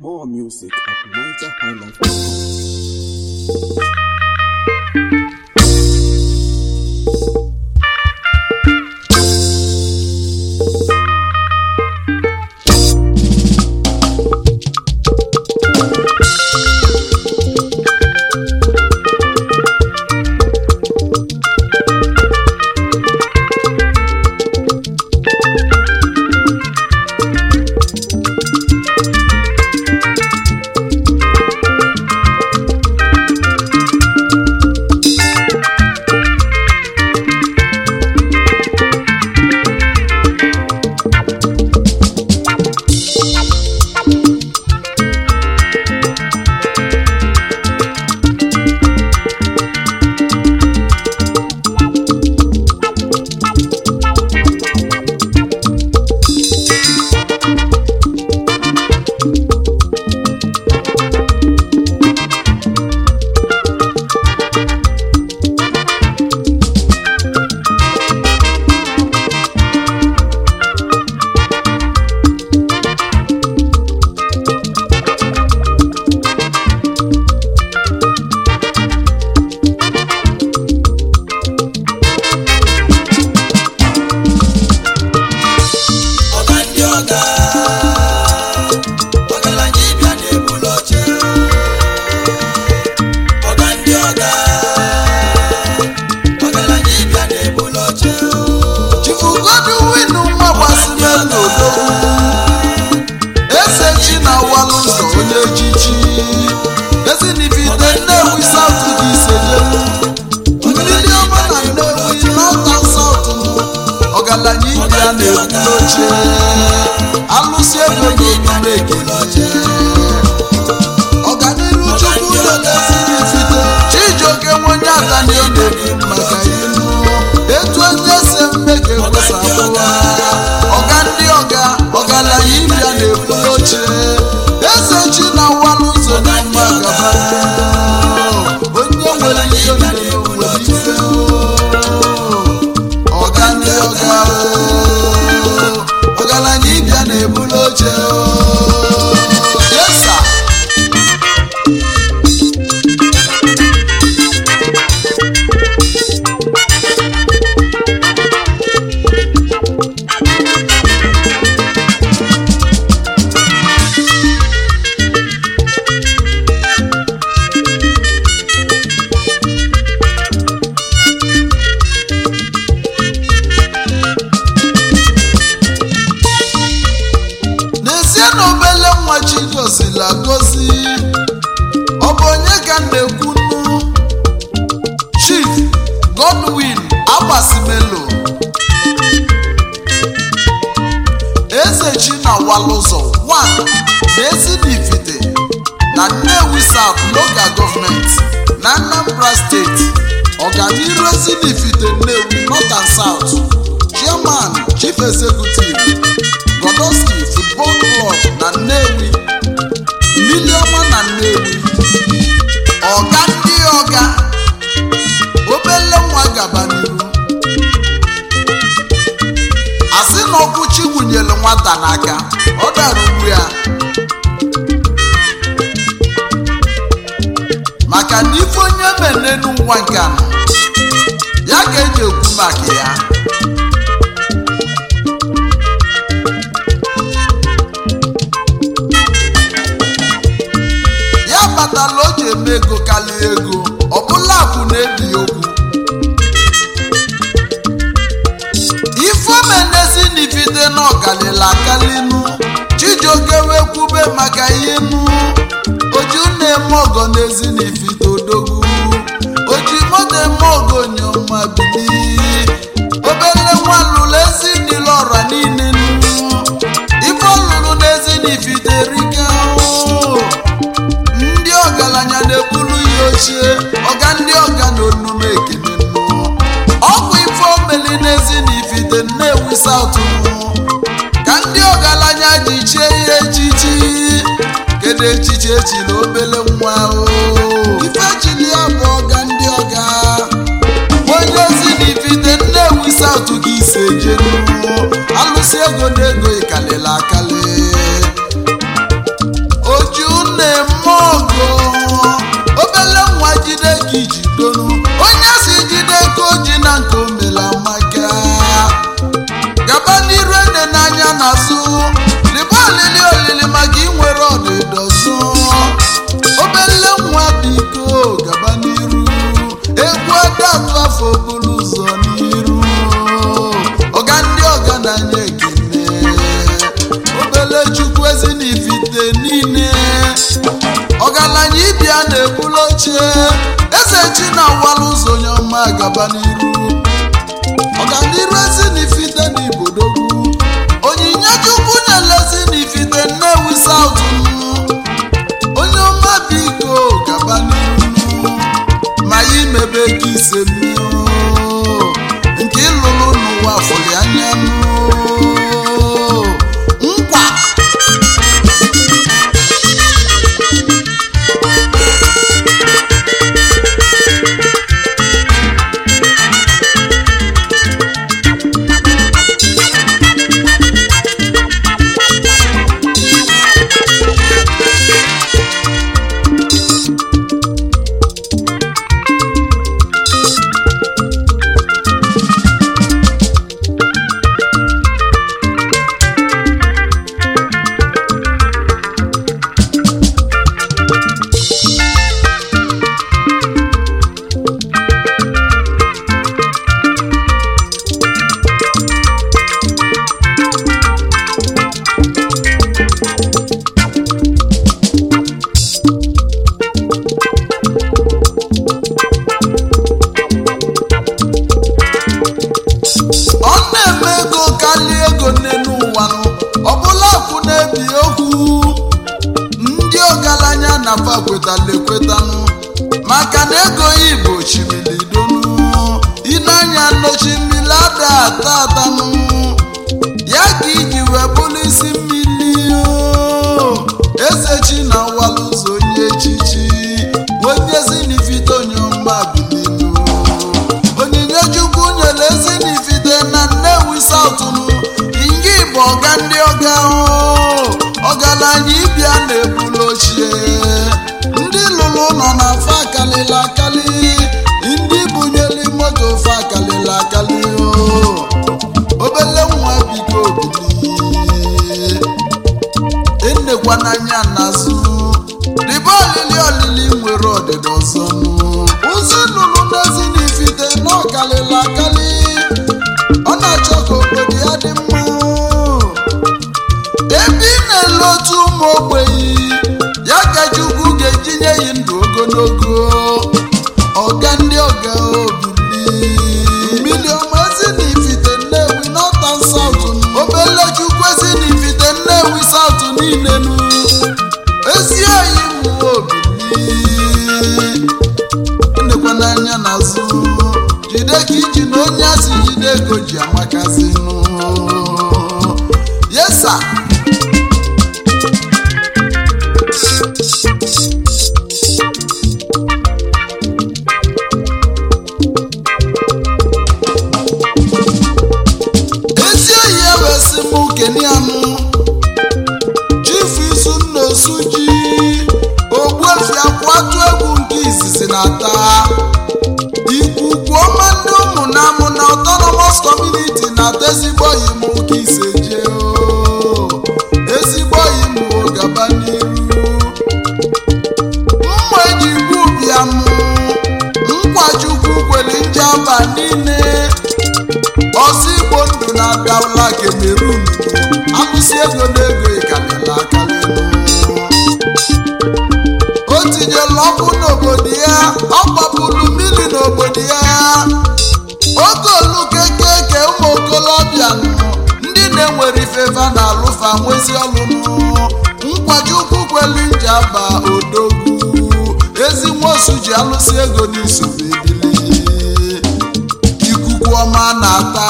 More music at NigerHighlife.com. ọga ndị ọga ọgaranya ịbịa na-ebulu oche ọga ndị ọga ọgaranya ịbịa na-ebulu oche chifugodu winu nwa gbasiri n'odo eze chi na walụ ụzọ onye echichi ezinibite nnewi saut dị isejelu mmiri ọma na nnewi nọta saut ọgaranya ibe ya na-ebuli oche alụsị ego n'omume ekele ọganiru chukwu ụlọ na-esiri ifite chijioke nwenye atani ọ na-ebi maka ilu etu onye si mme ka ekwesa abụwa ọga ndị ọga ọgaranya ibia na-ebuli oche eze chi na walụ ụzọ na mma gaba onye nwere ihe nwere nwere ife ọga ndị ọga ọgaranya ibia na-ebuli oche yesa n'ezie na obele nwa chi gozila gozi ọ bụ onye ka m na-ekwu nnu chief godwin agbasimelo eze chi na walụzọ 1 na ezinifite na nnewi south local government na anambra steeti ọganiru ezinifite nnewi north and south chairman chief executive godoski football club na nnewi miliọma na nnewi ọga ndị ọga obele nwa gaba n'iru asị na ọkụ chi wunyere nwata n'aka ọ dara ugbu ya maka na ife onye menenu nwa nke anọ ya ka eji ekwu maka ya ya kpatara o ji eme ego karịa ego ọbụla akụ na-ebi okwu ifeomenezi n'ifite na ọkalịla akalinu chijioke wee kwube maka ihe nu oju na-eme ọgọ n'ezi n'ifite odogwu oji moto eme ọgọ nyoma bili obele nwa lụrụ ezi niile ọra niile nu ife ọ lụrụ n'ezi n'ifite rike o ndị ọgaranya na-ebulu ya ochie ọga ndị ọga na onume ekene nnụ ọkụ ife omeli n'ezi na ifite nnewi saut ka ndị ọgaranya ji chie ya echichi kedu echichi echi na obele nwa o ife chili ya bụ ọga ndị ọga onye ezi na ifite nnewi saut gị ise jenu alụsị ego na ego ịkalịla akali oji niile ọgaranya ịbịa na-ebulu oche eze chi na-awala ụzọ onye ọma gaba n'iru ọganiru ezi n'ifite n'ibodogwu onyinye chukwu nyere ezi n'ifite nnewi saut onye ọma biko gaba n'iru ma ya imebe ka ise mmiri nke ịlụrụ n'ụwa fụli anya nkwa ọ na-eme ego karịa ego nne n'ụwa nụ ọbụla akwụ na-ebi okwu ndị ọgaranya na fa kwetala ekwetanụ maka na ego igbo chimili donu ịnanya nnochi mmiri ada ata atanụ ya ka iji wee bụrụ isi mmiri o. eze chi na awala ụzọ onye echichi onye zinifite onye ọma bilinu onyinye chukwu nyere ezi n'ifite na nnewi sautunu inye bụ ọga ndị ọga ahụ ọgaranya ịbịa na-ebulu ochie ndị lụrụ nọ na fa akalịla akali ndị bunyere moto fa akalịla akali o. obele nwa biko bili enekwa n'anya n'azụ dịbe olili olili nwere ọdịda ọzọ nụ ụzụ nụrụ n'ezi n'ifite n'ọkalịla akali ọ na-achọ ka obodo ya dị mma ebe ị na-ele otu ụmụ ogbenye ya ka chukwu ga-ejinye ya ndụ ogologo ọga ndị ọga obili mmiri ọma ezi n'ifite nnewi nọtan saut obele chukwu ezi n'ifite nnewi saut niile nu ezi oyi mụ obili ndekwa n'anya n'azụ jide ka iji na onye asị jide ego ji amakazinụ yesa ezi oyi ewesị m kenianụ chifu isu nna osu ji ogbuefi akwatu egwu nke izizi na-ata ikuku ọma ndị ụmụ na amụ na autonomous community na-ata ezigbo oyi m ka ise jee o. ezigbo oyi m gaba n'iru mma eji igbu bịa m nkwachukwu kwere njaba niile ọsọ igbo ndụ na-abịala kemerun alụsị ego na ego ịkalịla akalị o tinyela ọkụ n'obodo ya ọ gbapụrụ mmiri n'obodo ya oge olukekeke ụmụ okolobịa nụ ndị na-enwere ifefa na alụfa nwezi ọlụnụ nkwajukwu kwelu njaba odogwu ezi nwosu ji alụsị ego n'isobe ebili ikuku ọma na-ata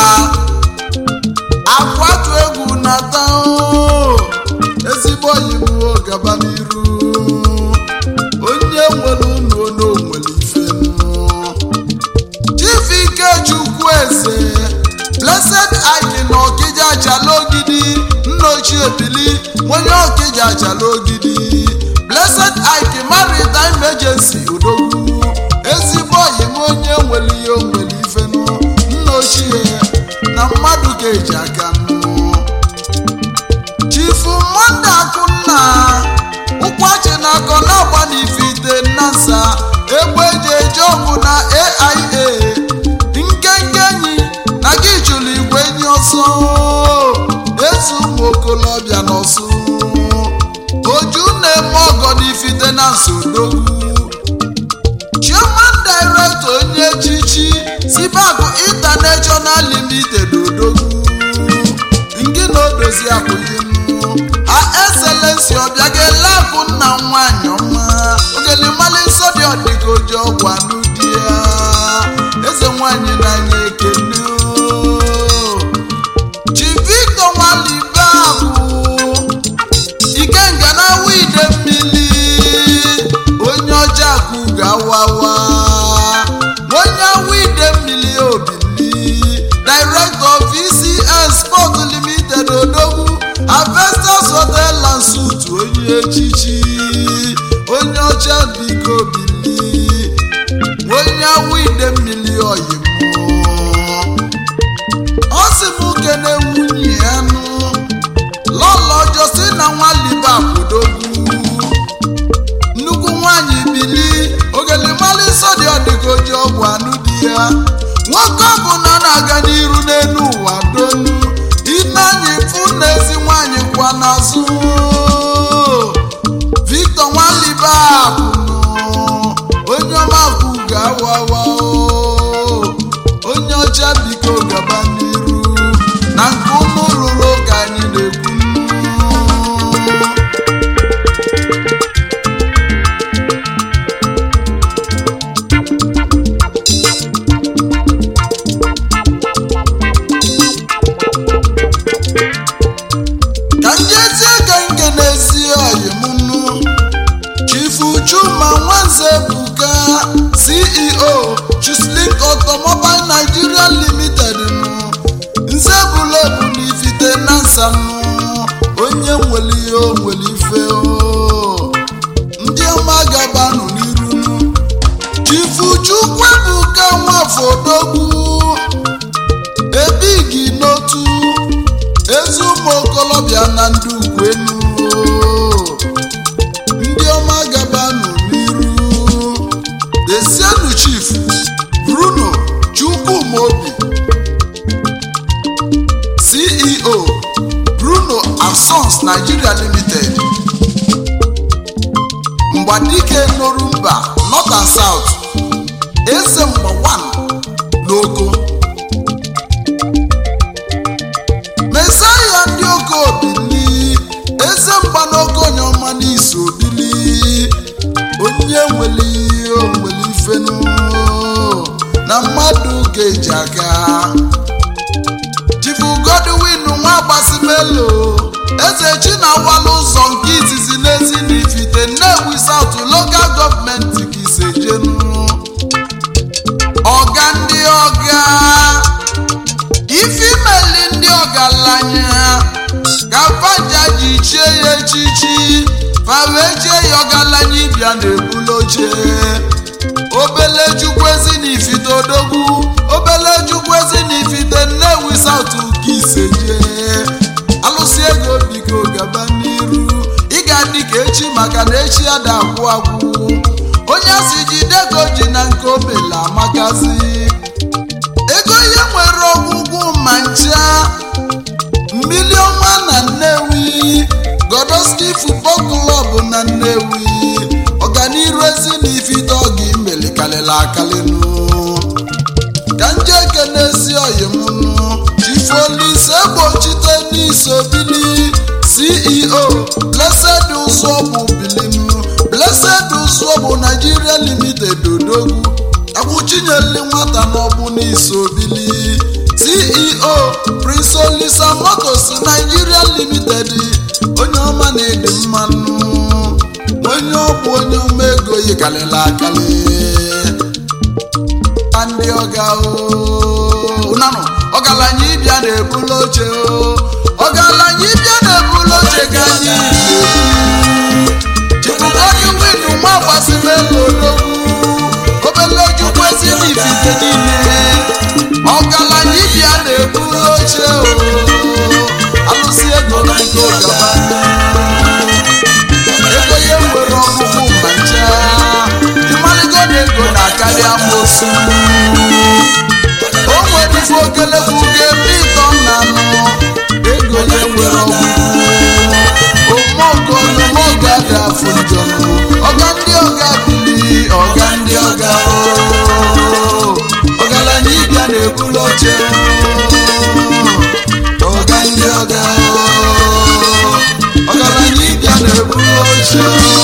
akwatu egwu na-ata o. ezigbo oyi m o, gaba n'iru onye nwere unu ono nwere ife chief ikechukwu eze blessed id na ọkịja achala ogidi nna ochie bili onye ọkịja achala ogidi blessed id maritime agency odogwu ezigbo oyi m onye nwere ihe o nwere ife nụ nna ochie na mmadụ ga-eji aka nụ chifu mmadụ akụnna ụkwachi na akọ na-agba n'ifite nnasa egbe eji eje ọgwụ na aia nkenke enyi na gị chụrụ igwe enyi ọsọ ezi ụmụ okolobịa n'ọsụ oju na-eme ọgọ n'ifite na nsodogwu chairman director onye echichi sibakụ international limited odogwu nke na odozi akwụghịnụ ha excellency ọbịagela akụ nna nwanyị ọma ogelimali nsọ dị ọdịka oji ọgwụ anụ di ya eze nwanyị n'anya ekene chi victor nwalibe abụ ikenga na wide mmiri onye ọcha akụ ga-awawa onye wide mmiri obili director of vcn sport limited odogwu avestas hotel and suit onye echichi onye ọcha biko bili onye wide mmiri oyimụ ọ sị m kene nwunye ya nụ lọlọ josina nwalibe akwụdogwu nnukwu nwanyị bili ogelimali nsọ dị ọdịka oji ọgwụ anụ di ya nwoke ọbụla na-aga n'iru n'elu ụwa donu imeanyị fụ na ezi nwanyị kwa n'azụ victor nwalibe akwụnụ onye ọma kwụ ga-awawa onye ọcha biko gaba n'iru na nke ụmụ rụrụ ka anyị na-ekwu ka njezie ka nke n'ezi oyimunu chifu chuma nwanze buka ceo chislink automobile nigeria limited nụ nze bulebu n'ifite na nsanụ onye nwere ihe o nwere ife o ndị ọma gabanụ n'iru nụ chifu chukwu ebuka nwafọ odogwu ebigi n'otu ezi ụmụ okolobịa na ndị ukwenu ndị ọma gabanụ n'iru desienu chief bruno chukwumobi ceo bruno and sons nigeria limited mgbadike norumba north and south eze mgba 1 n'oko mesaya ndị oke obili eze mgba n'oke onye ọma n'isi obili onye nwere ihe o nwere ifenu na mmadụ ga-eji aka chifu godwin nwa gbasimelo eze chinawala ụzọ nke izizi n'ezi n'ifite nnewi saut lokal gọọmenti ka isejenu ọga ndị ọga ife imeli ndị ọgaranya ka faja ji chie ya echichi fa wee chie ya ọgaranya ịbịa na-ebulu oche obele chukwuezi na ifite odogwu obele chukwuezi na ifite nnewi saut ka iseje alụsị ego biko gaba n'iru ị ga-adị ka echi maka na echi ya da agwụ agwụ onye si jide ka o ji na nke omela amakazi ego ihe nwere ọgwụgwụ ma ncha mmiri ọnwa na nnewi godoski futbọl klọb na nnewi ọganiru ezi na ifite ọga imeli kalịla akalịnụ ka nje kenesi oyimnụ chifolise gbochite n'isobili ceo blessed ụzọbụ bilinu blessed ụzọbụ nigeria limited odogwu akwụchinyeli nwata n'ọbụ n'isobili ceo prince olisa motos nigeria limited onye ọma na-edi mmanụ onye ọbụ onye ọma ego yikarịla akarị ndị ọga nanụ ọgaranya ịbịa na-ebulu oche o ọgaranya ịbịa na-ebulu oche ka anyị chibugogi winu nwa gbasirela odogwu obele ojukwu ezi n'ifite niile ọgaranya ịbịa na-ebulu oche o alụsị ego na nke gaba ego ihe nwere ọgwụgwụ ma ncha ịmaligo na ego na-akarị amosu o nwere ife okelekwu ga-eme ịtọ na anụ ego ya nwere ọgwụgwụ omeogo omeogo oche